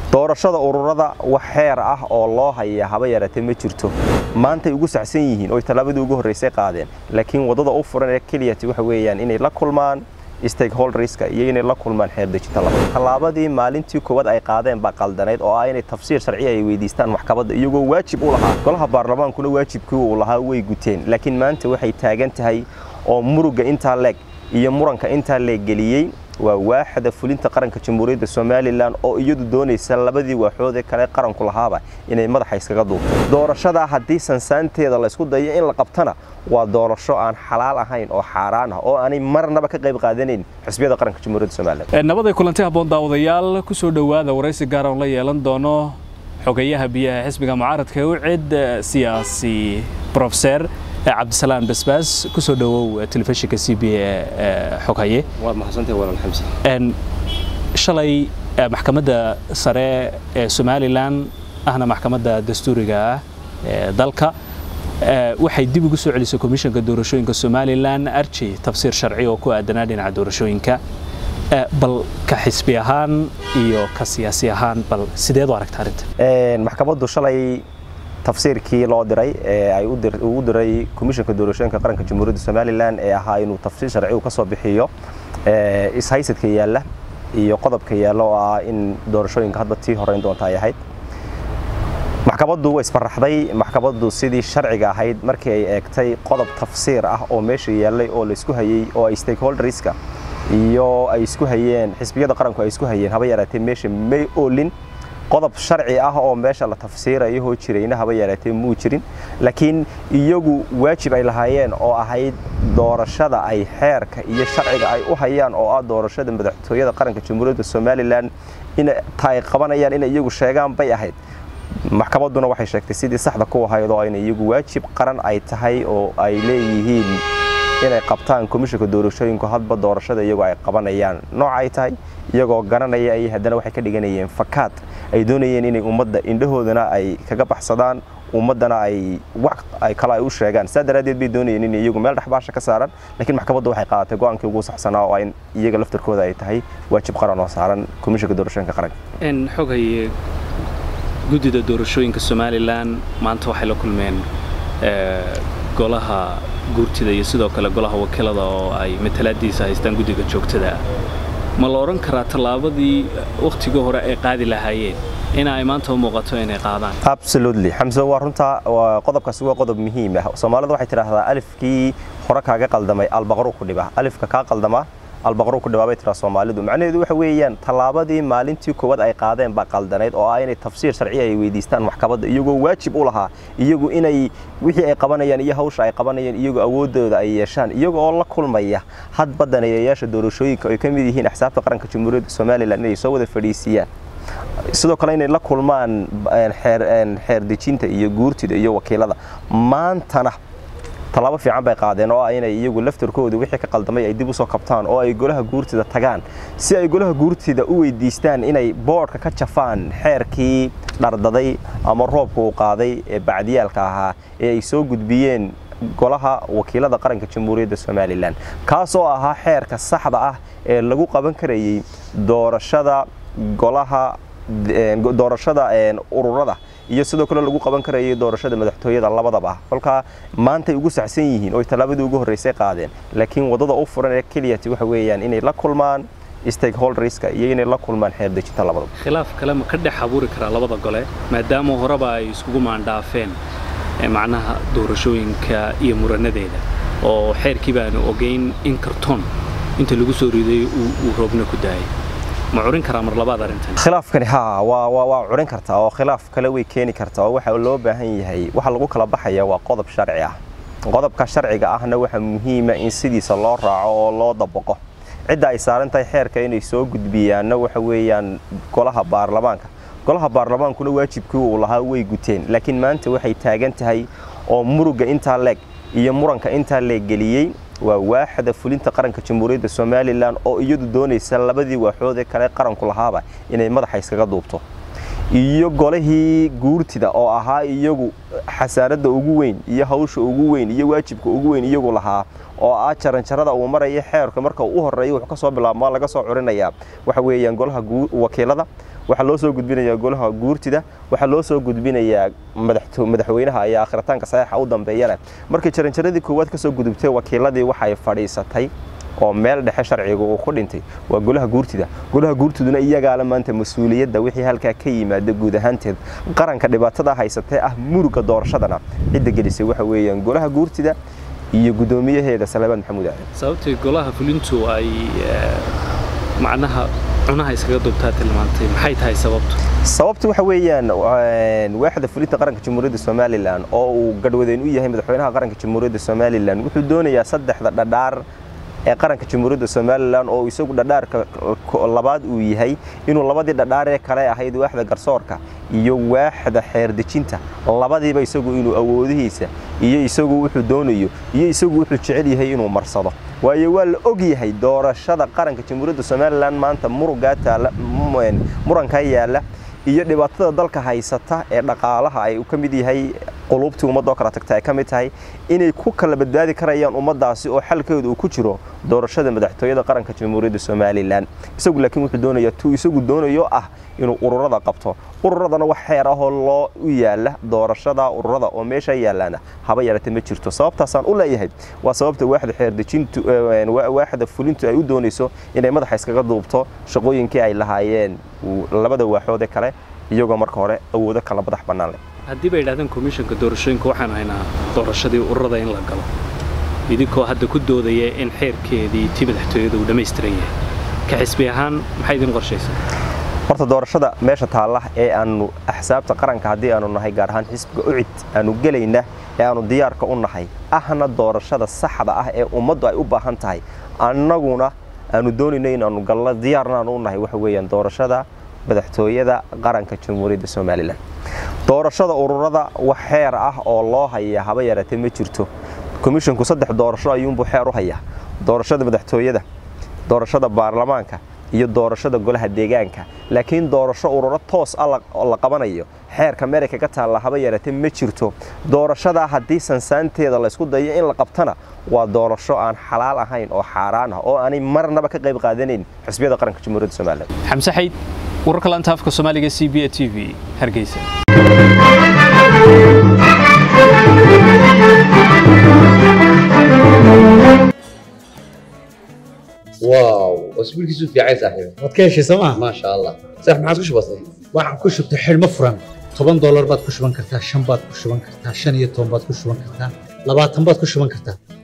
doorashada ururada wax xeer ah oo loo haya haba yaratee ma jirto maantay ugu sacsan yihiin oy tallaabadii ugu horraysay qaadeen laakiin waddada u furan ee keliyati waxa weeyaan inay la kulmaan stakeholderska iyo inay la kulmaan xeerdejinta labada tallaabadii maalintii koowaad ay qaadeen baa qaldanayd oo ah inay tafsiir sharciya ay weydiistaan maxkamadda iyagoo waajib u lahaa golaha baarlamaankuna waajibkii uu lahaa way guteen laakiin maanta waxay taagan tahay oo muruga intaa leeg iyo muranka intaa leeg geliyey waa waaxda fulinta qaranka jamhuuriyadda somalilan oo iyadu doonaysa labadii waaxoodee kale qaranku lahaaba inay madaxa iskaga duubto doorashadaa haddii sansaanteeda laysku dayo in la qabtana waa doorasho aan xalaal ahayn oo xaaraan ah oo aanay marnaba ka qayb qaadanayn xisbiyada qaranka jamhuuriyadda somalilan nabaday kulanti habboon daawadayaal ku soo dhowaada waraysi gaar oon la yeelan doono xogeyaha biyaha xisbiga mucaaradka u cid siyaasi profeser cabdisalaan basbaas ku soo dhowow telefishinka c b a xoghaye waad mahadsantahay walaal xamse shalay maxkamadda sare ee somalilan ahna maxkamadda dastuuriga ah ee dalka waxay dib ugu soo celisay komishanka doorashooyinka somalilan arjey tafsiir sharci oo ku aadanaa dhinaca doorashooyinka bal ka xisbi ahaan iyo ka siyaasi ahaan bal sideed u aragta arrinta maxkamaddu shalay tafsiirkii loo diray ee ay ugu diray komishanka doorashooyinka qaranka jamhuuriyadda somalilan ee ahaa inuu tafsiir sharcigu ka soo bixiyo ishaysadka yaalla iyo qodobka yaalla oo ah in doorashooyinka hadba tii horeyn doonta ay ahayd maxkamaddu way isbaraxday maxkamaddu sidii sharciga ahayd markii ay eegtay qodob tafsiir ah oo meesha yaallay oo laysku hayey oo ay stakeholderska iyo ay isku hayeen xisbiyada qaranku ay isku hayeen haba yaraatee meesha may oolin qodob sharci ah oo meesha la tafsiirayo hoo jirayna haba yaraatee muu jirin laakiin iyagu waajib ay lahaayeen oo ahayd doorashada ay xeerka iyo sharciga ay u hayaan oo ah doorashada madaxtooyada qaranka jamhuuriyadda somalilan in ay qabanayaan inay iyagu sheegaan bay ahayd maxkamadduna waxay sheegtay sidii saxda ku ahayd oo ayna iyagu waajib qaran ay tahay oo ay leeyihiin inay qabtaan komishanka doorashooyinku hadba doorashada iyagoo ay qabanayaan nooca ay tahay iyagoo garanaya ay haddana waxay ka dhiganayeen fakaad ay doonayeen inay ummadda indhahoodana ay kaga baxsadaan ummaddana ay wax ay kale ay u sheegaan saa daraaddeed bay doonayeen in iyagu meel dhexbaasha ka saaran laakiin maxkamaddu waxay qaadatay go-aankii ugu saxsanaa oo in iyaga laftarkooda ay tahay waajib qaran oo saaran komishanka doorashooyinka qaranka xogaye guddida doorashooyinka somalilan maanta waxay la kulmeen golaha guurtida iyo sidoo kale golaha wakiilada oo ay matalaadiisa haystaan guddiga joogtada ma la odhan karaa tallaabadii wakhtigii hore ay qaadi lahaayeen ina ay maanta u muuqato inay qaadaan absolutely xamse waa runta qodobkaasi waa qodob muhiim ah soomaalida waxay tidhaahdaa alifkii hore kaaga qaldamay albaqru ku dhiba alifka kaa qaldama albaqru ku dhibaabay tiraa soomaalidu macnaheedu waxa weeyaan tallaabadii maalintii koowaad ay qaadeen baa qaldanayd oo ah inay tafsiir sharciya ay weydiistaan maxkamadda iyagoo waajib u lahaa iyagu inay wixii ay qabanayaan iyo hawsha ay qabanayaan iyagu awooddooda ay yeeshaan iyaga oo la kulmaya hadba daneeyayaasha doorashooyinka ay ka mid yihiin axsaabta qaranka jamhuuriyadda somalilan inay soo wada fadhiisiiyaan sidoo kale inay la kulmaan xeer dejinta iyo guurtida iyo wakiilada maantana tallaabo fiican bay qaadeen oo ah inay iyagu laftarkooda wixii ka qaldamay ay dib u soo kabtaan oo ay golaha guurtida tagaan si ay golaha guurtida u weydiistaan inay boodhka ka jafaan xeerkii dhardaday ama roobka uu qaaday ee bacdiyaalka ahaa ee ay soo gudbiyeen golaha wakiilada qaranka jamhuuriyadda somalilan kaasoo ahaa xeerka saxda ah ee lagu qaban karayey doorashada golaha doorashada ururada iyo sidoo kale lagu qaban karayay doorashada madaxtooyada labadaba kolkaa maantay ugu sacsan yihiin oy tallaabadii ugu horraysay qaadeen laakiin waddada u furan ee keliyati waxa weeyaan inay la kulmaan stakeholderska iyo inay la kulmaan xeerdejinta labadaba khilaaf kale ma ka dhex abuuri karaa labada gole maadaama horeba ay iskugu maandhaafeen macnaha doorashooyinka iyo muranadeeda oo xeerkii baanu ogeyn in kartoon inta lagu soo riday uu roobna ku daayay ma curin karaa mar labaad arrintan khilaafkani haa waa waa waa curin kartaa oo khilaaf kale way keeni kartaa oo waxa loo baahan yahay waxa lagu kala baxaya waa qodob sharci ah qodobka sharciga ahna waxa muhiima in sidiisa loo raaco oo loo dabaqo cidda ay saaran tahay xeerka inay soo gudbiyaanna waxa weeyaan golaha baarlamaanka golaha baarlamaankuna waajibkii uu lahaa way guteen laakiin maanta waxay taagan tahay oo muruga intaa leeg iyo muranka intaa leeg geliyey waa waaxda fulinta qaranka jamhuuriyadda somalilan oo iyadu doonaysa labadii waaxoodee kale qaranku lahaaba inay madaxa iskaga duubto iyo golihii guurtida oo ahaa iyagu xasaaradda ugu weyn iyo hawsha ugu weyn iyo waajibka ugu weyn iyagu lahaa oo ah jaranjarada uu maraya xeerka marka uu u horeeyo wuxuu ka soo bilaabmaa laga soo curinayaa waxa weeyaan golaha wakiilada waxaa loo soo gudbinayaa golaha guurtida waxaa loo soo gudbinayaa madaxweynaha ayaa akhritaanka saxiixa u dambeeyana markii jaranjaradii koowaad kasoo gudubtay wakiiladii waxay fadhiisatay oo meel dhexe sharciga uu ku dhintay waa golaha guurtida golaha guurtiduna iyagaala maanta mas-uuliyadda wixii halkaa ka yimaada guud ahaanteed qaranka dhibaatada haysatee ah muruga doorashadana cidda gelisay waxa weeyaan golaha guurtida iyo guddoomiyaheeda salebaan maxamuud aadan sababtay golaha fulintu ay macnaha cunaha iskaga dubtaa tilmaantay maxay tahay sababtu sababtu waxa weeyaan waaxda fulinta qaranka jamhuuriyadda somalilan oo uu gadhwadeen u yahay madaxweynaha qaranka jamhuuriyadda somalilan wuxuu doonayaa saddexda dhadhaar ee qaranka jamhuuriyadda somalilan oo isagu dhadhaarka labaad uu yahay inuu labadii dhadhaaree kale ahayd waaxda garsoorka iyo waaxda xeerdejinta labadiiba isagu inuu awoodihiisa iyo isagu wuxuu doonayo iyo isagu wuxuu jecel yahay inuu marsado waayo waa la og yahay doorashada qaranka jamhuuriyadda somalilan maanta murugaa taala murankaa yaalla iyo dhibaatada dalka haysata ee dhaqaalaha ay ka mid yahay qulubtii ummadoo kala tagta ay ka mid tahay inay ku kala badbaadi karayaan ummaddaasi oo xalkeedu uu ku jiro doorashada madaxtooyada qaranka jamhuuriyadda somalilan isagu laakiin wuxuu doonayaa tuu isagu doonayo ah inuu ururada qabto ururadana wax xeer ahoo loo u yaala doorashada ururada oo meesha yaalaana haba yaratee ma jirto sababtaasaan u leeyahay waa sababta waaxda xeerdejintu waaxda fulintu ay u doonayso inay madaxa iskaga duubto shaqooyinkii ay lahaayeen labada waaxood ee kale iyagoo marka hore awoodo kala madax bannaan leh haddii bay idhahdeen komishanka doorashooyinka waxaan haynaa doorashadii ururada in la galo idinkoo hadda ku doodaya in xeerkeedii ti madaxtooyada uu dhammaystiran yahay ka xisbi ahaan maxay idin qorshaysaa horta doorashada meesha taalla ee aanu axsaabta qaranka haddii aanu nahay gaar ahaan xisbiga ucid aanu gelayna ee aanu diyaarka u nahay ahna doorashada saxda ah ee ummaddu ay u baahan tahay annaguna aanu doonayno in aanu galno diyaarna aanu u nahay waxa weeyaan doorashada madaxtooyada qaranka jamhuuriyadda somalilan doorashada ururada wax xeer ah oo loo haya haba yaratee ma jirto komishinku saddex doorasho ayuunbuu xeer u hayaa doorashada madaxtooyada doorashada baarlamaanka iyo doorashada golaha deegaanka laakiin doorasho ururo toos ah la qabanayo xeerka amerika ka taalla haba yaratee ma jirto doorashadaa haddii sansaanteeda laysku dayo in la qabtana waa doorasho aan xalaal ahayn oo xaaraan ah oo aanay marnaba ka qayb qaadanayn xisbiyada qaranka jamhuuriyadda somalilan xamse xayd wararka laanta afka soomaaliga c b a t v hargeysa واو اسبوع كيسو في عايز صاحبي waad ka heshay sooma ما شاء الله صح ما عاد كش بسيط waxaad ku shubtay xidhmo furan toban doolar baad ku shuban kartaa shan baad ku shuban kartaa shan iyo toban baad ku shuban kartaa labaatan baad ku shuban kartaa